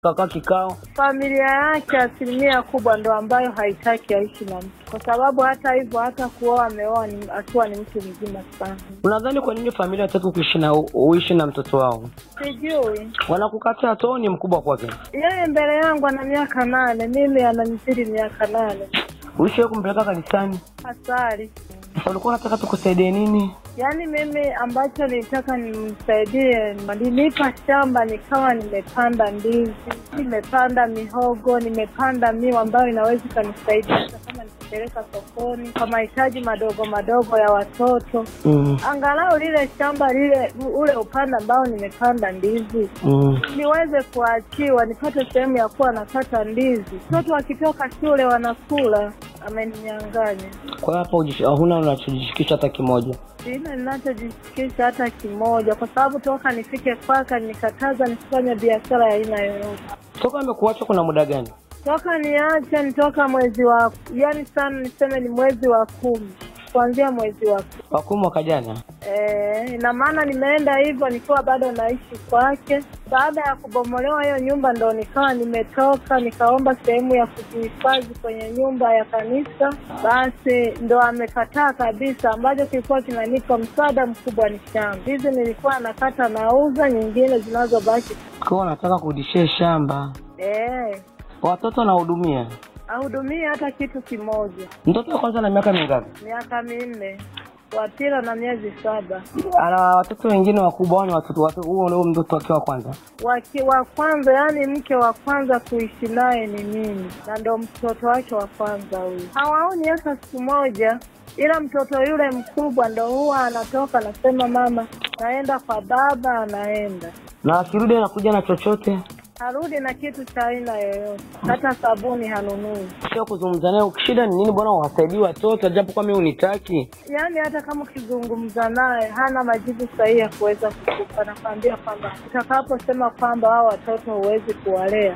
kakaa kikao. Familia yake asilimia kubwa ndo ambayo haitaki aishi na mtu, kwa sababu hata hivyo hata kuoa ameoa ni- akiwa ni mtu mzima sana. Unadhani kwa nini familia hataki kuishi na uishi na mtoto wao? Sijui Wanakukataa tu, au ni mkubwa kwake? yeye mbele yangu ana miaka nane, mimi ananizidi miaka nane. Uishi kumpeleka kanisani? Hasari Sasa ulikuwa unataka tukusaidie nini? yaani, mimi ambacho nilitaka nimsaidie, nilinipa shamba nikawa nimepanda ndizi, nimepanda mihogo, nimepanda miwa ambayo inaweza ikanisaidia hata kama nikipeleka sokoni kwa mahitaji madogo madogo ya watoto Mm. angalau lile shamba lile ule upande ambao nimepanda ndizi Mm. niweze kuachiwa nipate sehemu ya kuwa nakata ndizi. Watoto wakitoka shule wanakula. Ameninyang'anya, Kwa hiyo hapa hujish- huna unachojishikisha hata kimoja. sina ninachojishikisha hata kimoja, kwa sababu toka nifike kwake nikataza nisifanye biashara ya aina yoyote. Toka amekuacha kuna muda gani? Toka niache ni toka mwezi wa yani sana niseme ni mwezi wa kumi, kuanzia mwezi wa kumi. Wa kumi mwaka jana. Eh, ina maana nimeenda hivyo nikiwa bado naishi kwake. Baada ya kubomolewa hiyo nyumba, ndo nikawa nimetoka nikaomba sehemu ya kujihifadhi kwenye nyumba ya kanisa, basi ndo amekataa kabisa. Ambacho kilikuwa kinanipa msaada mkubwa ni shamba hizi, nilikuwa nakata nauza, nyingine zinazobaki Kwa hiyo unataka kurudishia shamba. eh, Watoto nahudumia. ahudumie hata kitu kimoja. Mtoto wa kwanza na miaka mingapi? Miaka minne, wa pili na miezi saba. Ana watoto wengine wakubwa au ni watoto watoto huo ndio mtoto wake wa kwanza? Waki, wa kwanza yani mke wa kwanza kuishi naye ni mimi na ndo mtoto wake wa kwanza huyu. Hawaoni hata siku moja, ila mtoto yule mkubwa ndo huwa anatoka anasema, mama, naenda kwa baba, anaenda Na akirudi anakuja na chochote? harudi na kitu cha aina yoyote, hata sabuni hanunui. Sio kuzungumza naye shida ni nini, bwana wasaidie watoto japo kwa mimi unitaki. Yaani hata kama ukizungumza naye hana majibu sahihi ya kuweza kukupa. Nakwambia kwamba utakaposema kwamba hao watoto huwezi kuwalea,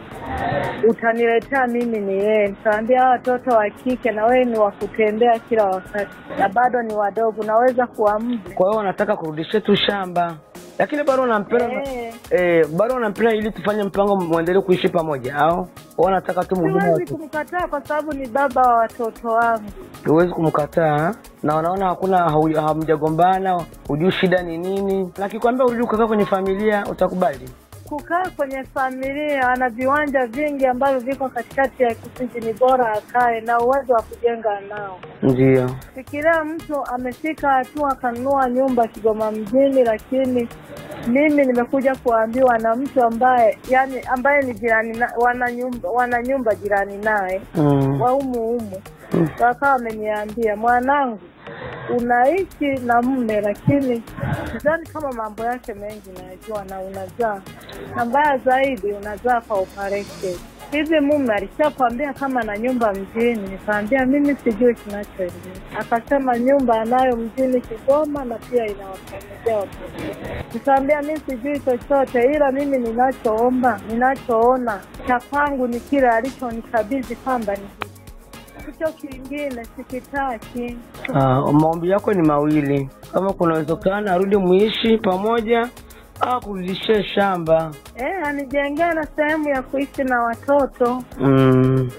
utaniletea mimi ni yeye, nitaambia hao watoto wa kike na wewe ni wa kutembea kila wakati, na bado ni wadogo, naweza kuamdu. Kwa hiyo wanataka kurudishia tu shamba. Lakini bado unampenda Eh. eh, bado unampenda ili tufanye mpango muendelee kuishi pamoja au wanataka tu mwingine Siwezi watu. kumkataa kwa sababu ni baba wa watoto wangu. Huwezi kumkataa na wanaona hakuna hau- hamjagombana, hujui shida ni nini. Na kikwambia urudi ukakaa kwenye familia utakubali? Kukaa kwenye familia, ana viwanja vingi ambavyo viko katikati ya kijiji, ni bora akae na uwezo wa kujenga nao. Ndio. Fikiria mtu amefika hatua akanunua nyumba Kigoma mjini, lakini mimi nimekuja kuambiwa na mtu ambaye yani ambaye ni jirani na, wana nyumba wana nyumba jirani naye Mm. wa humu humu, Mm. wakawa wameniambia mwanangu, unaishi na mme lakini sidhani kama mambo yake mengi najua, na unazaa na mbaya zaidi unazaa kwa operation. Hivi mume alishakwambia kama na nyumba mjini? Nikaambia mimi sijui kinachoendelea. Akasema nyumba anayo mjini Kigoma na pia inawafamilia watoto. Nikaambia mi sijui chochote, ila mimi ninachoomba, ninachoona cha kwangu ni kile alichonikabidhi kwamba ni hiki. Hicho kingine sikitaki. Ah, maombi yako ni mawili, kama kuna uwezekano arudi muishi pamoja au kurudishia shamba. Eh, anijengea na sehemu ya kuishi na watoto. Mm.